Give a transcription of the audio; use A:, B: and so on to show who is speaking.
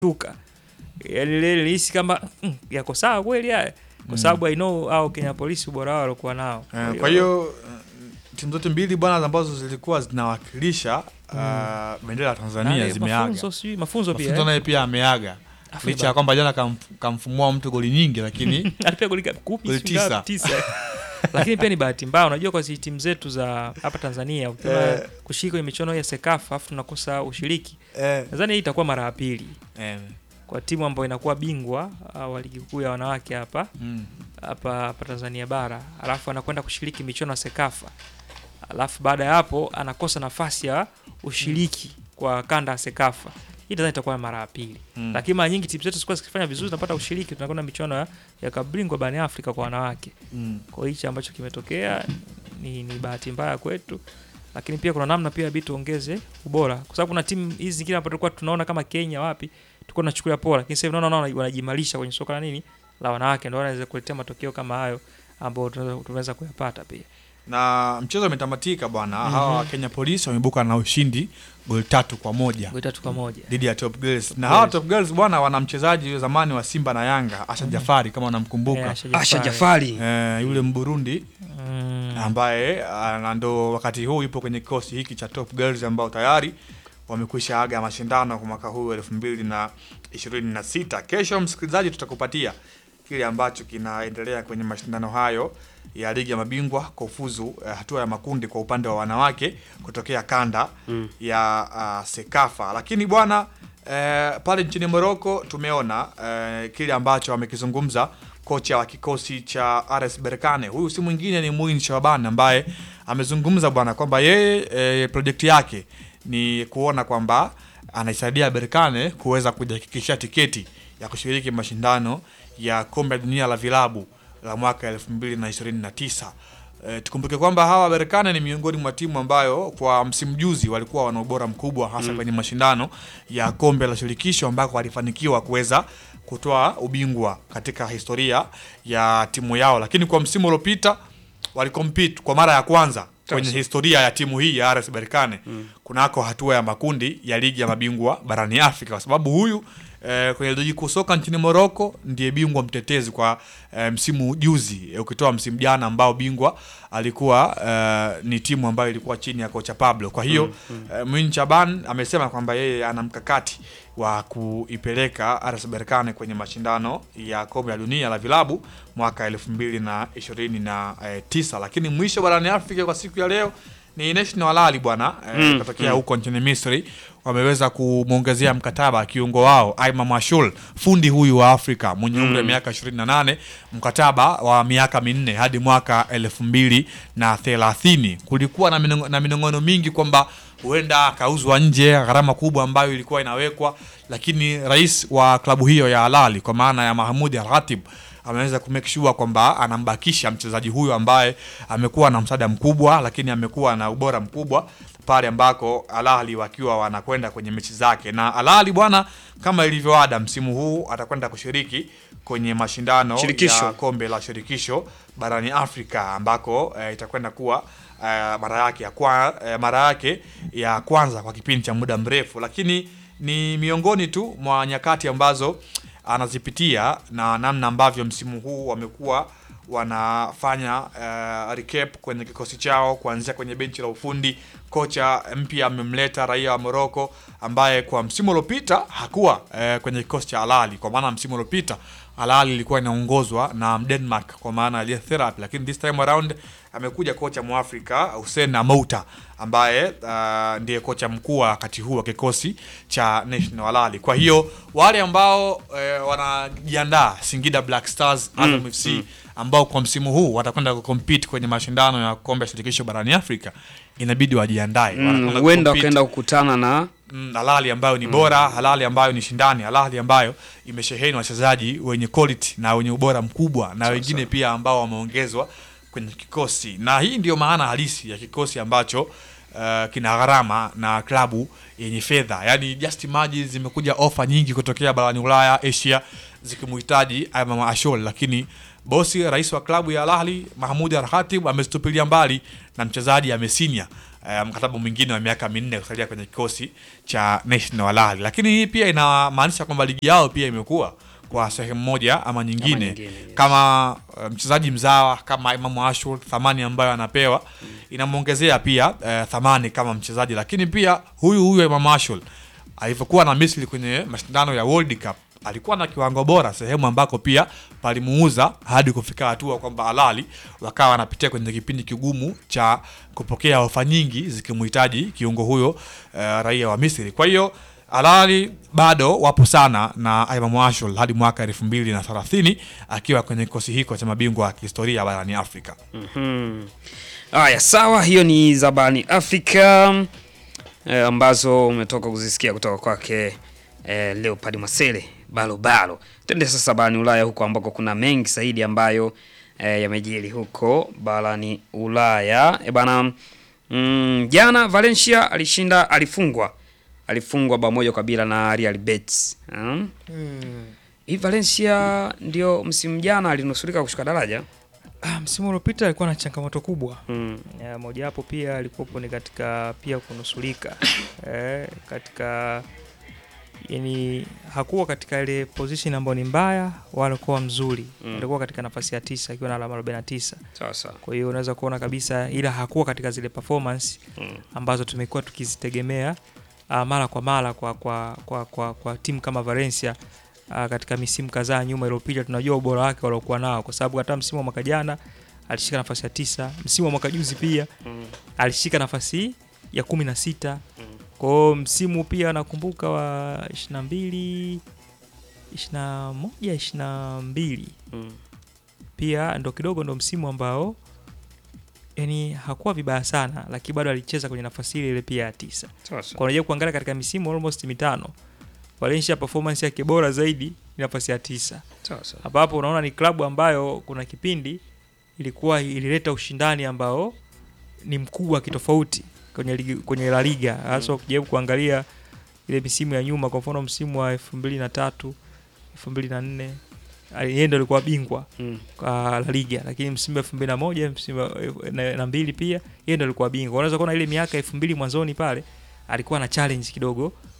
A: tuka yani ile nilihisi kama mm, yako sawa kweli haya kwa sababu I know au Kenya Police ubora wao walikuwa nao
B: Eh, Kwa hiyo eh, timu zote mbili bwana ambazo zilikuwa zinawakilisha uh, bendera ya Tanzania
A: nani,
B: zimeaga.
A: mafunzo sijui mafunzo pia
B: Mafunzo
A: eh?
B: naye pia ameaga
A: Afu
B: licha
A: ba-
B: ya kwamba jana kamf- kamfumua mtu goli nyingi, lakini
A: alipiga goli ka- kumi
B: Goli
A: sijui ngapi,
B: tisa.
A: tisa lakini pia ni bahati mbaya unajua kwa hizi timu zetu za hapa Tanzania ukiwa
B: Eh.
A: kushiriki kwenye michuano ya Sekafa afu tunakosa ushiriki
B: eh,
A: nadhani hii itakuwa mara ya pili
B: eh,
A: kwa timu ambayo inakuwa bingwa uh, wa ligi kuu ya wanawake hapa
B: mm,
A: hapa hapa Tanzania bara, alafu anakwenda kushiriki michuano ya Sekafa, alafu baada ya hapo anakosa nafasi ya ushiriki kwa kanda ya Sekafa. Hii nadhani itakuwa mara ya pili,
B: mm.
A: lakini mara nyingi timu zetu zilikuwa zikifanya vizuri, zinapata ushiriki, tunakwenda michuano ya, ya kabingwa barani Afrika kwa wanawake.
B: Mm.
A: Kwa hiyo hichi ambacho kimetokea ni, ni bahati mbaya kwetu, lakini pia kuna namna pia bidi tuongeze ubora, kwa sababu kuna timu hizi zingine ambapo tulikuwa tunaona kama Kenya wapi tulikuwa tunachukulia poa, lakini sasa hivi naona naona wanajimarisha kwenye soka la nini la wanawake, ndio wanaweza kuletea matokeo kama hayo ambayo tunaweza tunaweza kuyapata pia.
B: na mchezo umetamatika bwana.
A: Mhm.
B: Hawa Kenya Police wameibuka na ushindi goli tatu kwa moja
A: Goli tatu kwa moja.
B: dhidi ya Top Girls, na
A: Yes.
B: hawa Top Girls bwana wana mchezaji wa zamani wa Simba na Yanga Asha Jafari kama
A: Eh,
B: unamkumbuka,
A: Asha
C: Asha
A: Jafari.
C: Jafari
B: eh, yule Mburundi
A: Mm.
B: ambaye ah, ndo wakati huu yupo kwenye kikosi hiki cha Top Girls ambao tayari wamekwisha aga mashindano kwa mwaka huu elfu mbili na ishirini na sita. Kesho msikilizaji, tutakupatia kile ambacho kinaendelea kwenye mashindano hayo ya ligi ya mabingwa kwa ufuzu eh, hatua ya makundi kwa upande wa wanawake kutokea kanda
C: Mm.
B: ya ah, Sekafa. Lakini bwana eh, pale nchini Morocco tumeona eh, kile ambacho amekizungumza kocha wa kikosi cha RS Berkane. Huyu si mwingine ni Muin Shaban ambaye amezungumza bwana kwamba yeye eh, projekti yake ni kuona kwamba anaisaidia Berkane kuweza kujihakikishia tiketi ya kushiriki mashindano ya kombe la dunia la vilabu la mwaka 2029. E, tukumbuke kwamba hawa Berkane ni miongoni mwa timu ambayo kwa msimu juzi walikuwa wana ubora mkubwa hasa kwenye mashindano ya kombe la shirikisho ambako walifanikiwa kuweza kutoa ubingwa katika historia ya timu yao, lakini kwa msimu uliopita walikompete kwa mara ya kwanza kwenye
C: Sasa.
B: historia ya timu hii ya RS Berkane kunako hatua ya makundi ya ligi ya mabingwa barani Afrika, kwa sababu huyu eh, kwenye ligi kuu soka nchini Morocco ndiye bingwa mtetezi kwa eh, msimu juzi eh, ukitoa msimu jana ambao bingwa alikuwa eh, ni timu ambayo ilikuwa chini ya kocha Pablo. Kwa hiyo eh, Mwin Chaban amesema kwamba yeye ana mkakati wa kuipeleka RS Berkane kwenye mashindano ya kombe la dunia la vilabu mwaka elfu mbili na ishirini na eh, tisa, lakini mwisho barani Afrika kwa siku ya leo ni National Al Ahly bwana eh,
C: Mm,
B: kutokea huko nchini Misri wameweza kumwongezea mkataba kiungo wao Aiman Mashul, fundi huyu wa Afrika mwenye umri wa miaka 28, mkataba wa miaka minne hadi mwaka elfu mbili na thelathini. Kulikuwa na minong- na minong'ono mingi kwamba huenda akauzwa nje, gharama kubwa ambayo ilikuwa inawekwa, lakini rais wa klabu hiyo ya Al Ahly kwa maana ya Mahmoud Al Khatib ameweza kumake sure kwamba anambakisha mchezaji huyu ambaye amekuwa na msaada mkubwa, lakini amekuwa na ubora mkubwa pale ambako Al Ahly wakiwa wanakwenda kwenye mechi zake. Na Al Ahly bwana, kama ilivyo ada, msimu huu atakwenda kushiriki kwenye mashindano
C: Shirikisho.
B: ya kombe la shirikisho barani Afrika ambako eh, itakwenda kuwa eh, mara yake ya kwa, eh, mara yake ya kwanza kwa kipindi cha muda mrefu, lakini ni miongoni tu mwa nyakati ambazo anazipitia na namna ambavyo msimu huu wamekuwa wanafanya uh, recap kwenye kikosi chao kuanzia kwenye benchi la ufundi. Kocha mpya amemleta raia wa Morocco ambaye kwa msimu uliopita hakuwa uh, kwenye kikosi cha Al Ahly, kwa maana msimu uliopita Al Ahly ilikuwa inaongozwa na Denmark kwa maana ya Therapy, lakini this time around amekuja kocha Mwafrika Hussein Amouta ambaye uh, ndiye kocha mkuu wa wakati huu wa kikosi cha National Al Ahly. Kwa hiyo wale ambao eh, wanajiandaa Singida Black Stars, Azam FC ambao kwa msimu huu watakwenda kucompete kwenye mashindano ya kombe ya shirikisho barani Afrika inabidi wajiandae.
C: Mm,
B: Wanakwenda
C: huenda
B: kucompete
C: wakaenda kukutana na
B: mm, halali ambayo ni bora, halali ambayo ni shindani, halali ambayo imesheheni wachezaji wenye quality na wenye ubora mkubwa na wengine pia ambao wameongezwa kwenye kikosi, na hii ndio maana halisi ya kikosi ambacho uh, kina gharama na klabu yenye fedha. Yani just imagine zimekuja ofa nyingi kutokea barani Ulaya, Asia zikimhitaji Imam Ashol, lakini bosi rais wa klabu ya Al Ahly Mahmoud Al Khatib amezitupilia mbali na mchezaji amesinya eh, mkataba mwingine wa miaka minne kusalia kwenye kikosi cha National Al Ahly, lakini hii pia inamaanisha kwamba ligi yao pia imekuwa kwa sehemu moja ama nyingine,
C: nyingine, yes.
B: kama uh, mchezaji mzawa kama Imamu Ashur, thamani ambayo anapewa inamwongezea pia uh, thamani kama mchezaji, lakini pia huyu huyu Imamu Ashur alivyokuwa na Misri kwenye mashindano ya World Cup alikuwa na kiwango bora, sehemu ambako pia palimuuza hadi kufika hatua kwamba Alali wakawa wanapitia kwenye kipindi kigumu cha kupokea ofa nyingi zikimhitaji kiungo huyo uh, raia wa Misri. Kwa hiyo Alali bado wapo sana na Imam Ashul hadi mwaka elfu mbili na thelathini akiwa kwenye kikosi hiko cha mabingwa wa kihistoria barani Afrika.
C: Mhm. Haya, sawa, hiyo ni za barani Afrika eh, ambazo umetoka kuzisikia kutoka kwake eh, Leopard Masele balo balo. Twende sasa barani Ulaya huko ambako kuna mengi zaidi ambayo eh, yamejiri huko barani Ulaya. E bana, mm, jana Valencia alishinda, alifungwa alifungwa bao moja kwa bila na Real Betis. Hmm? Hii Valencia ndio msimu jana alinusurika kushuka daraja.
A: Ah, msimu uliopita alikuwa na changamoto kubwa
C: Mm.
A: Ya, mojawapo pia alikuwepo ni katika pia kunusulika eh, katika yani hakuwa katika ile position ambayo ni mbaya wala kuwa mzuri
C: Mm.
A: alikuwa katika nafasi ya tisa akiwa na alama 49
C: Sawa sawa.
A: kwa hiyo unaweza kuona kabisa ila hakuwa katika zile performance
C: Mm.
A: ambazo tumekuwa tukizitegemea uh, mara kwa mara kwa, kwa, kwa, kwa, kwa timu kama Valencia uh, katika misimu kadhaa nyuma iliyopita. Tunajua ubora wake waliokuwa nao, kwa sababu hata msimu wa mwaka jana alishika nafasi ya tisa, msimu wa mwaka juzi pia
C: Mm.
A: alishika nafasi ya kumi na sita.
C: Mm.
A: Kwa hiyo msimu pia nakumbuka wa 22 21 22
C: Mm.
A: pia ndo kidogo ndo msimu ambao yani hakuwa vibaya sana, lakini bado alicheza kwenye nafasi ile ile pia ya tisa.
C: Sawa sawa.
A: Kwa unajua kuangalia katika misimu almost mitano Valencia performance yake bora zaidi ni nafasi ya tisa,
C: Sawa sawa.
A: ambapo unaona ni klabu ambayo kuna kipindi ilikuwa ilileta ushindani ambao ni mkubwa kitofauti kwenye ligi, kwenye La Liga hasa ukijaribu kuangalia ile misimu ya nyuma, kwa mfano msimu wa elfu mbili na tatu elfu mbili na nne yeye ndo alikuwa bingwa
C: Mm.
A: kwa La Liga, lakini msimu elfu mbili na moja msimu wa- na, na mbili pia yeye ndo alikuwa bingwa. Unaweza kuona ile miaka elfu mbili mwanzoni pale alikuwa na challenge kidogo